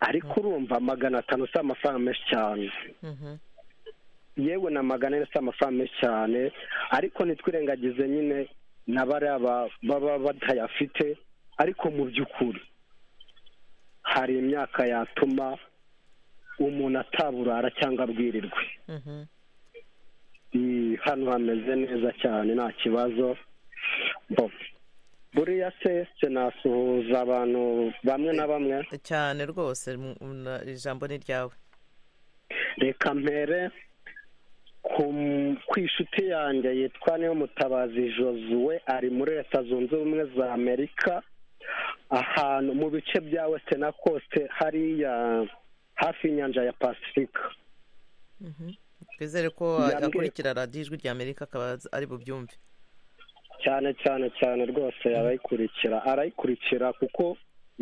ariko urumva magana atanu si amafaranga menshi cyane yewe na magana ane si amafaranga menshi cyane ariko ntitwirengagize nyine na bariya ba- baba batayafite ariko mu by'ukuri hari imyaka yatuma umuntu ataburara cyangwa abwirirwe Mm, hano hameze neza cyane nta kibazo Bo, buriya se sinasuhuza abantu bamwe na bamwe cyane rwose mu- na- ijambo ni ryawe reka mpere ku ku inshuti yanjye yitwa niyo mutabazi josue ari muri leta zunze ubumwe za amerika ahantu mu bice bya western coast hariya hafi y'inyanja ya pasifika twizere ko Yambwiye- akurikira radiyo ijwi rya amerika akaba azi- ari bubyumve cyane cyane cyane rwose arayikurikira arayikurikira kuko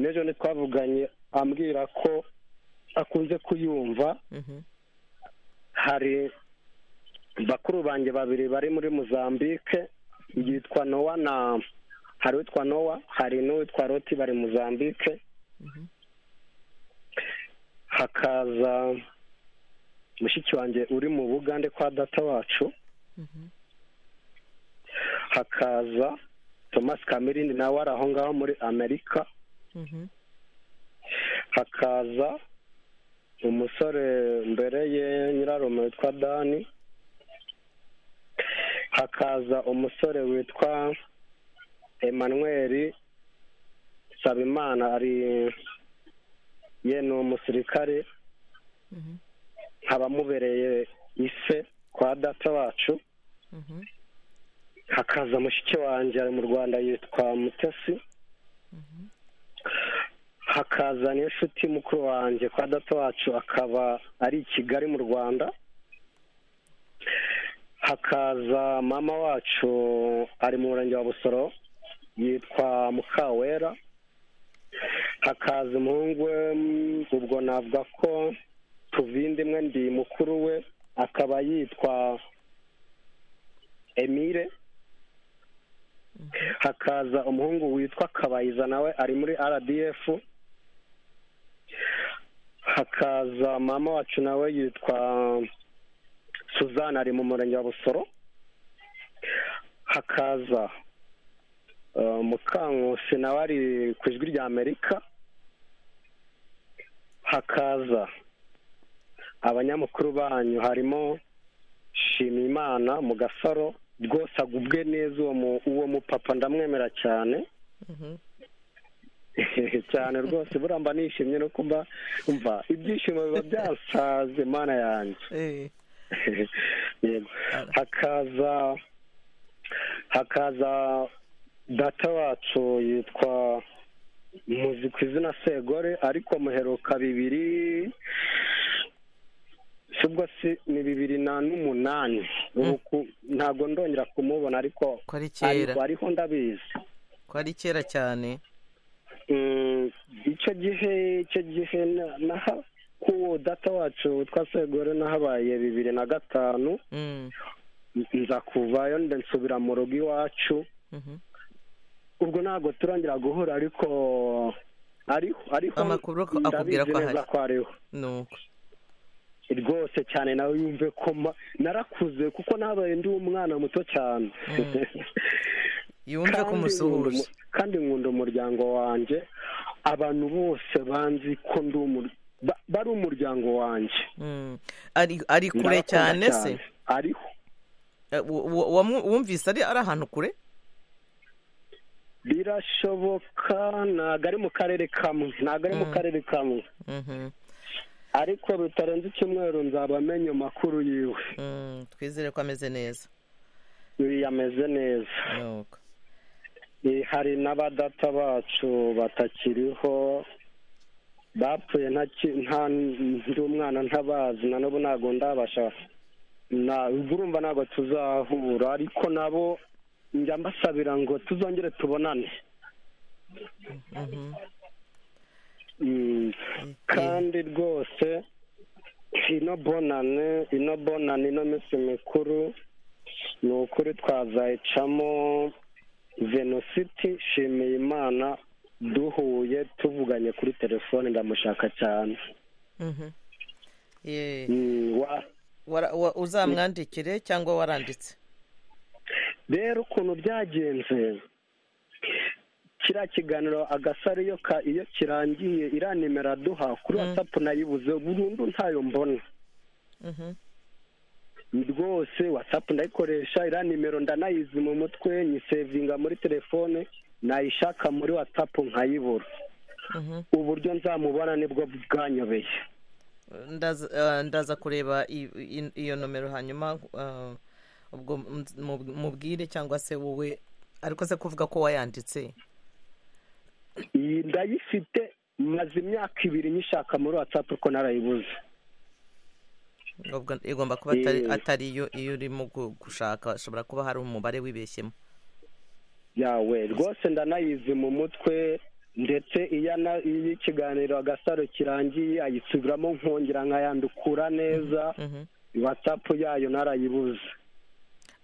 n'ejo ntitwavuganye ambwira ko akunze kuyumva hari bakuru banjye babiri bari muri muzambike yitwa nowa na hari uwitwa nowa hari n'uwitwa roti bari muzambike hakaza mushiki wanjye uri mu bugande kwa data wacu hakaza thomas cameron nawe ari aho ngaho muri amerika hakaza umusore mbere ye nyirarume witwa dani hakaza umusore witwa emmanuel sabimana ari ye ni umusirikare nkaba mubereye ise kwa data wacu hakaza mushiki wanjye ari mu rwanda yitwa mutesi hakaza n'inshuti mukuru wanjye kwa data wacu akaba ari i kigali mu rwanda hakaza mama wacu ari mu murenge wa busoro yitwa mukawera hakaza umuhungu we mm, ubwo navuga ko tuvinda imwe ndi mukuru we akaba yitwa emile hakaza umuhungu witwa kabayiza nawe ari muri rdf hakaza mama wacu nawe yitwa suzanne ari mu murenge wa busoro hakaza mukankusi nawe ari ku ijwi rya amerika hakaza abanyamakuru banyu harimo shimimana mu gasaro rwose agubwe neza uwo mu- uwo mupapa ndamwemera cyane cyane rwose buriya mba nishimye no kuba mva ibyishimo biba byasaze mana yanjye Yego. hakaza hakaza data wacu yitwa muzi ku izina segore ariko muheruka bibiri subwo si ni bibiri na n'umunani ubu ku- ntabwo ndongera kumubona ariko ari kera. ariko- ariho ndabizi ko ari kera cyane Mm, icyo gihe icyo gihe na- naha ku data wacu witwa segore nahabaye bibiri na gatanu nza kuvayo nde nsubira mu rugo iwacu ubwo ntabwo turangira guhura ariko ariho ariho Amakuru ko akubwira ndabizi ko neza ahari. ko ariho nuko rwose cyane nawe yumve ko ma- narakuze kuko nabaye ndi umwana muto cyane yumve ko Kandi umusuhuje. nkunda umu- kandi nkunda umuryango wanjye abantu bose banzi ko ndi umur- ba- bari umuryango wanjye Mm. ari ari kure Ndabakunda cyane se ariho Eh, wo- wo- wamwu- wumvise ari ari ahantu kure birashoboka ntabwo ari mu karere kamwe ntabwo ari mu karere kamwe Mhm. ariko bitarenze icyumweru nzaba amenye amakuru yiwe Mm, twizere ko ameze neza yameze neza Eh, hari n'abadata bacu batakiriho bapfuye ntaki- nta ndi umwana ntabazi na n'ubu ntabwo ndabasha na- ubwo urumva ntabwo tuzahura ariko nabo njya mbasabira ngo tuzongere tubonane Mm, kandi rwose ino bonane ino bonane ino minsi mikuru ni ukuri twazayicamo venositi shimiye imana duhuye tuvuganye kuri telefone ndamushaka cyane Mhm. Ye. Mm, wa- Wara- wa- uzamwandikire cyangwa waranditse rero ukuntu byagenze kiriya kiganiro agasaro iyo ka- iyo kirangiye iriya nimero aduha kuri watsapu nayibuze burundu ntayo mbona rwose watsapu ndayikoresha iriya nimero ndanayizi mu mutwe nyisevinga muri telefone nayishaka muri watsapu nkayibura uburyo nzamubona nibwo bwanyobeye ndaza eh, ndaza kureba i- i- iyo nomero hanyuma eh, ubwo mz- mu- mubwire cyangwa se wowe ariko se kuvuga ko wayanditse iyi ndayifite maze imyaka ibiri nyishaka muri watsapu ko narayibuze ubwo igomba kuba atari Eh. atari yo iyo urimo gu- gushaka ashobora kuba hari umubare wibeshyemo yawe rwose ndanayizi mu mutwe ndetse iyo ana- iyo ikiganiro agasaro kirangiye ayisubiramo nkongera nkayandukura neza watsapu yayo narayibuze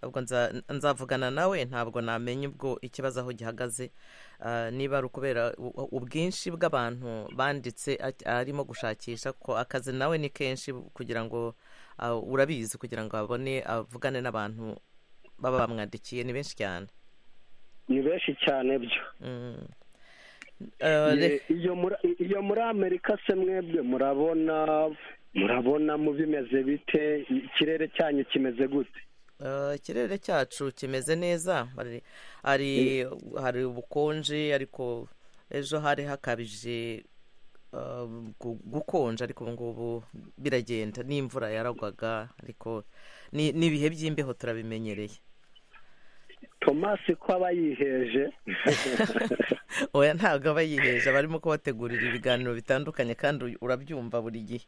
ubwo nza- nzavugana nawe ntabwo namenya ubwo ikibazo aho gihagaze eh, niba ari ukubera u- u- ubwinshi bw'abantu banditse a- arimo gushakisha ko akazi nawe ni kenshi kugira ngo ah, urabizi kugira ngo abone avugane n'abantu baba bamwandikiye ni benshi cyane ni benshi cyane byo Mm. Ye- re- iyo muri iyo muri amerika se mwebwe murabona murabona mu bimeze bite ikirere cyanyu kimeze gute Eh, ikirere cyacu kimeze neza hari hari hari ubukonje ariko ejo hari hakabije eh, gu- gukonja ariko ubu ngubu biragenda n'imvura yaragwaga ariko ni ni ibihe by'imbeho turabimenyereye tomasi ko aba yiheje oya ntabwo aba yiheje barimo kubategurira ibiganiro bitandukanye kandi uy- urabyumva buri gihe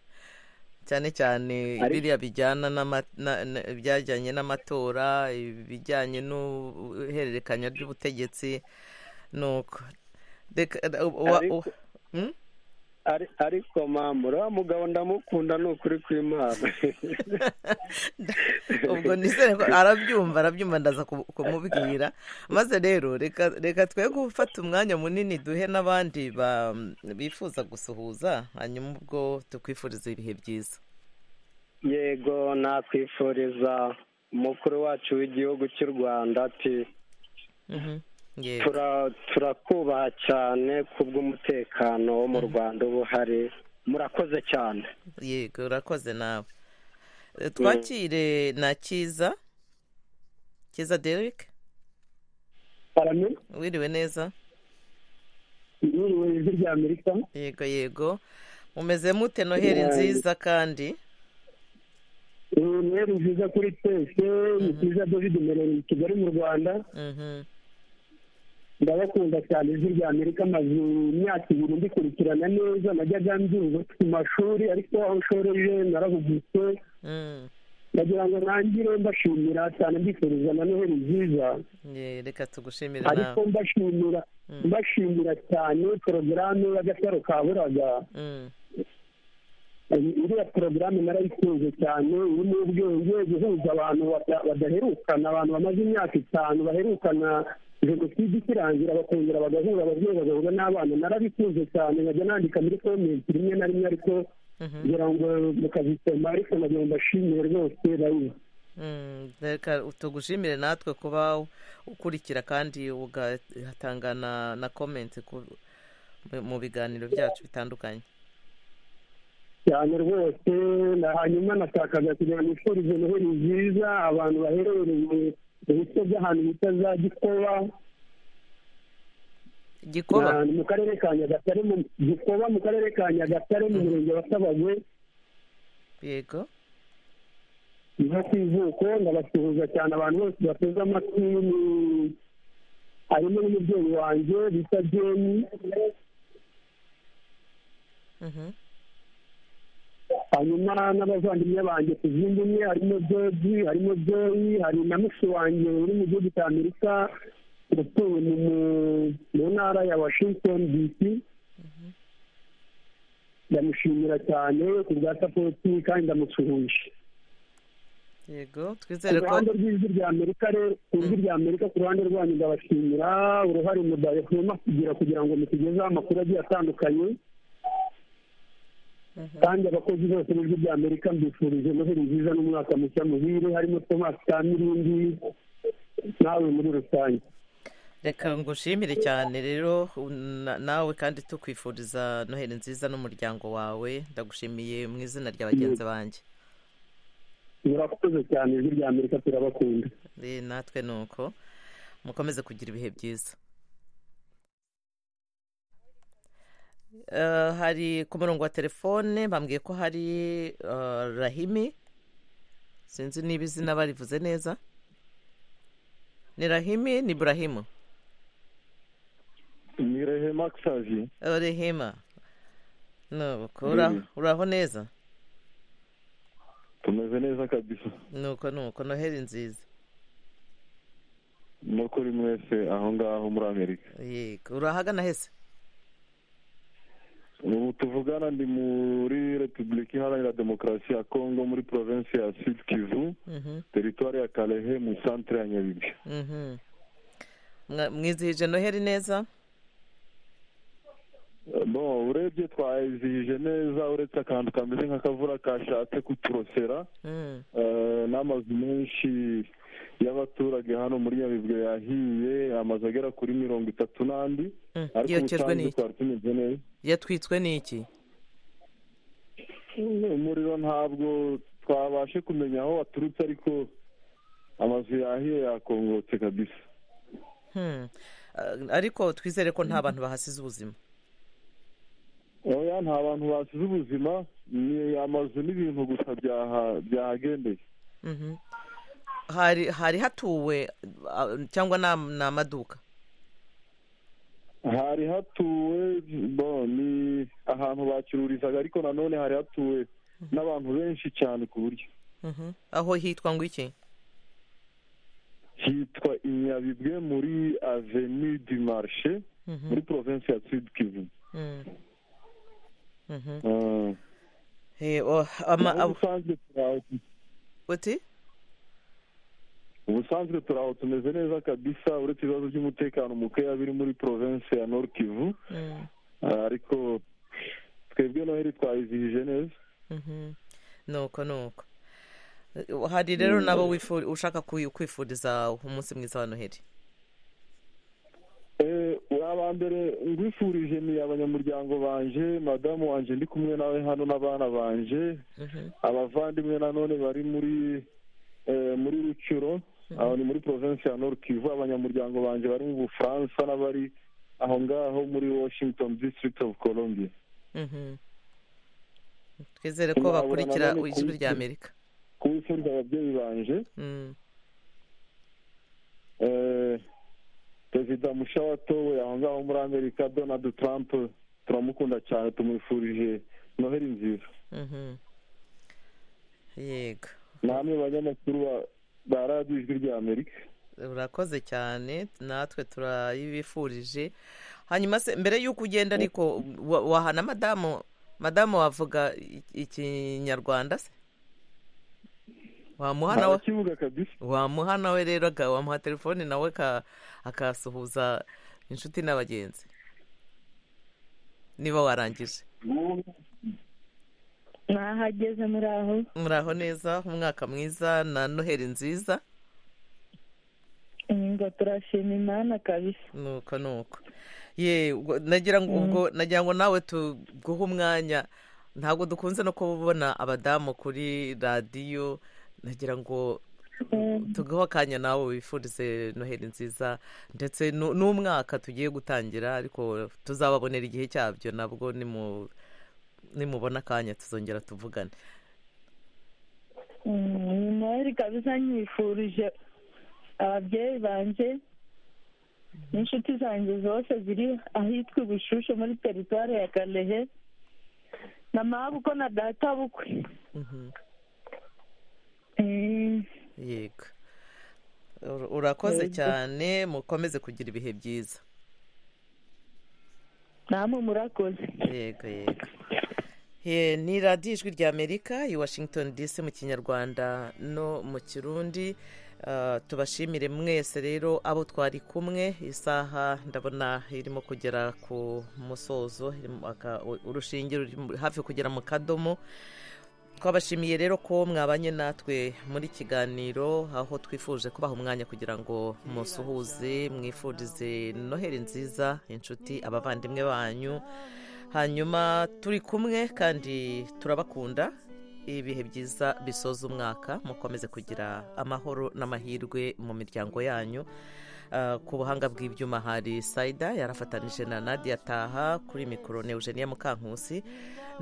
cyane cyane Ari- biriya bijyana n'ama- na- na- ibyajyanye n'amatora ibijyanye n'uhererekanya ry'ubutegetsi nuko Reka- u- wa- u- Ariko- Ari- ariko mama uriya mugabo ndamukunda ni ukuri kw'imana ubwo nizere ko arabyumva arabyumva ndaza ku- kumubwira maze rero reka reka twe gufata umwanya munini duhe n'abandi ba- bifuza gusuhuza hanyuma ubwo tukwifuriza ibihe byiza yego nakwifuriza umukuru wacu w'igihugu cy'u rwanda ati Tura- turakubaha cyane kubw'umutekano wo mu rwanda uba uhari murakoze cyane yego urakoze nawe Eh, twakire na cyiza cyiza derike wiriwe neza Yiriwe ijwi rya Amerika. yego yego mumeze mute noheri nziza kandi Eh, Noheri nziza kuri twese ni byiza david mereri kigali mu rwanda Mhm. ndabakunda cyane ijwi rya amerika amaze imyaka ibiri ndikurikirana neza najyaga mbyumva ku mashuri ariko aho nshoreye narahugutse Mm. ndagira ngo nangire mbashimira cyane mbifuriza na noheri nziza Ye, reka tugushimire ariko nawe mbashimira mbashimira cyane porogaramu y'agasaro ka buraga Mm. iriya porogaramu narayikunze cyane irimo ubwenge guhuza abantu bada- badaherukana abantu bamaze imyaka itanu baherukana jenoside ikirangira bakongera bagahura ababyeyi bagahura n'abana narabikunze cyane nkajya nandika muri komenti rimwe na rimwe ariko kugira ngo mukazisoma ariko nagira ngo mbashimire rwose bayizi Mm, reka tugushimire natwe kuba ukurikira kandi ugatanga na na komenti ku- mu biganiro byacu bitandukanye cyane rwose na hanyuma nashakaga kugira ngo ifurize noheli nziza abantu baherereye mu bice by'ahantu bita za gikoba Gikoba? Ni ahantu mu karere ka nyagatare mu gikoba mu karere ka nyagatare mu murenge wa sabagwe yego no ku ivuko ndabasuhuza cyane abantu bose bateze amatwi ni- harimo n'umubyeyi wanjye bita jeni Mhm. hanyuma n'abavandimwe banjye ku zindi umwe harimo joji harimo joyi hari na mushi wanjye uri mu gihugu cya amerika utuye mu- mu- mu ntara ya washington dc ndamushimira cyane ku bwa sapoti kandi ndamusuhuje yego ku twizere ko ruhande rw'ijwi rya amerika rero ku ijwi rya amerika ku ruhande rwanyu ndabashimira uruhare mudahema kugira kugira ngo mutugezeho amakuru agiye atandukanye kandi abakozi bose b'ijwi rya amerika mbifurije noheli nziza n'umwaka mushya muhire harimo thomas kamirindi nawe muri rusange reka ngushimire cyane rero na- nawe kandi tukwifuriza noheli nziza n'umuryango wawe ndagushimiye mu izina rya bagenzi banjye murakoze cyane ijwi rya amerika turabakunda Eh, natwe ni uko mukomeze kugira ibihe byiza Eh, hari ku murongo wa telefone bambwiye ko hari eh, rahimi sinzi niba izina barivuze neza ni rahimi ni burahimu ni rehema xavi rehima nuko uraho Mm. uraho neza tumeze neza kabisa nuko nuko noheli nziza no kuri mwese aho ngaho muri amerika yego urahagana hese ubu tuvugana ndi muri repubulika iharanira demokarasi ya kongo muri provinsi ya sud kivu Mhm, teritwari ya kalehe mu santere ya nyabibi mhm. Mwa- mwizihije noheli neza bon urebye twayizihije neza uretse akantu kameze nk'akavura kashatse kuturosera Mm. Eh, n'amazu menshi y'abaturage hano muri nyabibwe yahiye amazu agera kuri mirongo itatu n'andi Mm, ariko yokejwe ubusanzwe n'iki? twari tumeze neza yatwitswe n'iki umuriro ntabwo twabashe kumenya aho waturutse ariko amazu yahiye yakongotse kabisa Hmm. Eh, ariko twizere ko nta bantu bahasize ubuzima oya nta bantu basize ubuzima ni amazu n'ibintu gusa byaha- byahagendeye Mhm. hari hari hatuwe ah, cyangwa ni am- ni amaduka hari hatuwe bo ni ahantu bacururizaga ariko nanone hari hatuwe n'abantu benshi cyane ku buryo Mhm. aho hitwa ngo iki hitwa inyabibwe muri avenue du marché Mhm. muri province ya sud kivu Mm. Mhm. Ah. Eh, oh, ama- Naho abo- ubusanzwe turi aho tu- uti ubusanzwe turi aho tumeze neza kabisa uretse ibibazo by'umutekano mukeya biri muri province ya nord kivu Mm. Ah, ariko twebwe noheli twayizihije neza Mhm. nuko nuko Eh, hari rero Mm. nabo wifu- ushaka kuyi- kwifuriza umunsi mwiza wa noheli wa mbere ngwifurije ni abanyamuryango banje madamu wanjye ndi kumwe nawe hano n'abana banje abavandimwe nanone bari muri eh, muri rucuro aho ni muri provinsi ya nord kivu abanyamuryango banje bari mu bufaransa n'abari aho ngaho muri washington district of columbia Mhm. twizere ko bakurikira ijwi rya amerika kubifuriza ababyeyi banje Mm. Eh, perezida musha watowe aho ngaho muri amerika donald trump turamukunda cyane tumwifurije noheli nziza Mhm. yego namwe banyamakuru ba- ba radiyo ijwi rya amerika urakoze cyane natwe turayibifurije hanyuma se mbere y'uko ugenda ariko wa- wahana madamu madamu wavuga i- ikinyarwanda se wamuha nawe arakivuga kabisa wamuha nawe rero aga- wamuha telefoni nawe ka- akasuhuza inshuti n'abagenzi niba warangije mwahageze muri aho muraho neza umwaka mwiza na noheli nziza ngo turashima imana kabisa nuko nuko ye ubwo nagira ngo ubwo nagira ngo nawe tuguhe umwanya ntabwo dukunze no kubona abadamu kuri radiyo nagira ngo tuguhe akanya nawe wifurize noheli nziza ndetse nu- n'umwaka tugiye gutangira ariko tuzababonera igihe cyabyo nabwo nimu- nimubona akanya tuzongera tuvugane Mm, noheli kabisa nyifurije ababyeyi banjye n'inshuti zanjye zose ziri ahitwa i bushushe muri teritwari ya karehe na mabuko na data bukwe Mhm. Mm, yego Ur- urakoze Yego. cyane mukomeze kugira ibihe byiza namwe murakoze yego yego He, ni radiyo ijwi rya amerika i washington dc mu kinyarwanda no mu kirundi Ah, tubashimire mwese rero abo twari kumwe isaha ndabona irimo kugera ku musozo irimo aka- urushinge ruri mu- hafi kugera mu kadomo twabashimiye rero ko mwabanye natwe muri kiganiro aho twifuje kubaha umwanya kugira ngo musuhuze mwifurize noheli nziza inshuti abavandimwe banyu hanyuma turi kumwe kandi turabakunda ibihe byiza bisoza umwaka mukomeze kugira amahoro n'amahirwe mu miryango yanyu Ah, ku buhanga bw'ibyuma hari sayida yarafatanije na nadia taha kuri mikoro ni eugenia mukankusi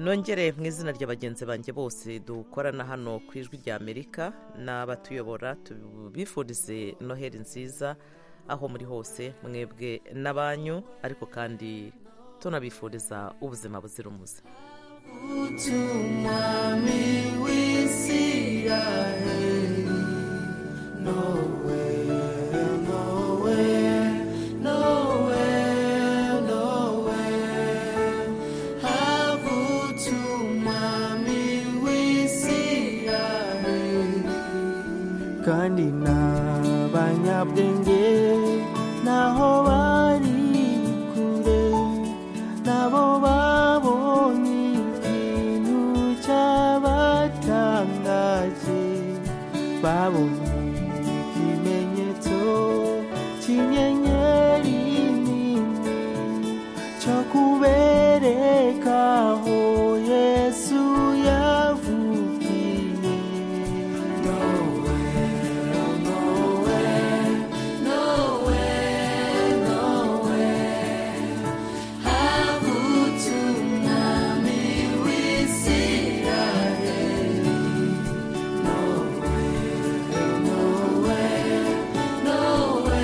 nongere mu izina rya bagenzi banjye bose dukorana hano ku ijwi rya amerika n'abatuyobora tubifurize noheli nziza aho muri hose mwebwe n'abanyu ariko kandi tunabifuriza ubuzima buzira umuze Utumami w'Isiraheli, nowhere, nowhere, nowhere, nowhere. Have utumami w'Isiraheli. kandi n'abanyabwenge naho bari kure nabo babonye ikintu cyabatangaje babonye ikimenyetso cy'inyenyeri nini cyo kubereka aho